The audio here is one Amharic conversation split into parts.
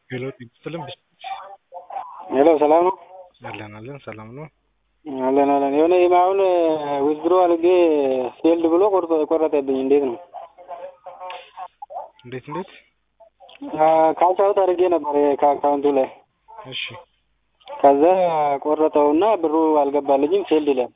ሄሎ ጤና ሄሎ ሰላም ነው? አለን አለን ሰላም ነው። አለን አለን። የሆነ አሁን ዊዝድሮ አድርጌ ፌልድ ብሎ ቆርጦ ቆረጠብኝ። እንዴት ነው? እንዴት እንዴት? ካሽ አውት አድርጌ ነበር ከአካውንቱ ላይ እሺ ከዛ ቆረጠውና ብሩ አልገባልኝም ፌልድ ይላል።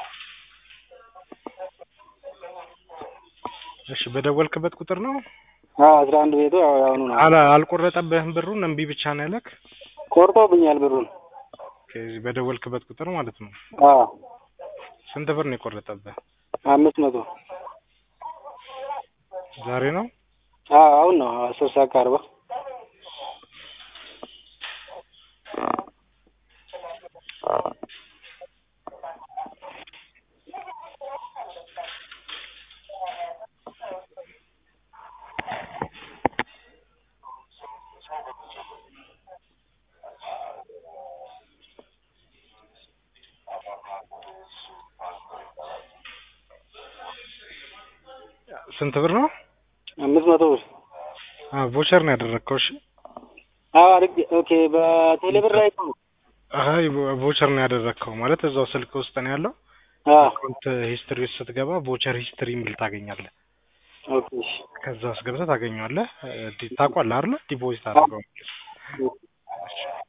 እሺ በደወልክበት ቁጥር ነው? አዎ አስራ አንድ ቤቱ ያው ያሁኑ ነው። አላ አልቆረጠብህም ብሩን እምቢ ብቻ ነው ያለክ? ቆርጦብኛል ብሩን። ከዚህ በደወልክበት ቁጥር ማለት ነው። አዎ ስንት ብር ነው የቆረጠብህ? አምስት መቶ ዛሬ ነው? አዎ አሁን ነው አስር ሰዓት ከአርባ ስንት ብር ነው? አምስት መቶ ብር አ ቮቸር ነው ያደረግከው? እሺ አዎ አድርጌ ኦኬ በቴሌ ብር ላይ ነው አይ ቮቸር ነው ያደረግከው ማለት እዛው ስልክ ውስጥ ነው ያለው። አዎ አካውንት ሂስትሪ ውስጥ ስትገባ ቮቸር ሂስትሪ የሚል ታገኛለህ። ኦኬ እሺ ከዛ ውስጥ ገብተህ ታገኘዋለህ። ዲ- ታውቋለህ አይደለ? ዲፖዚት አድርገው። እሺ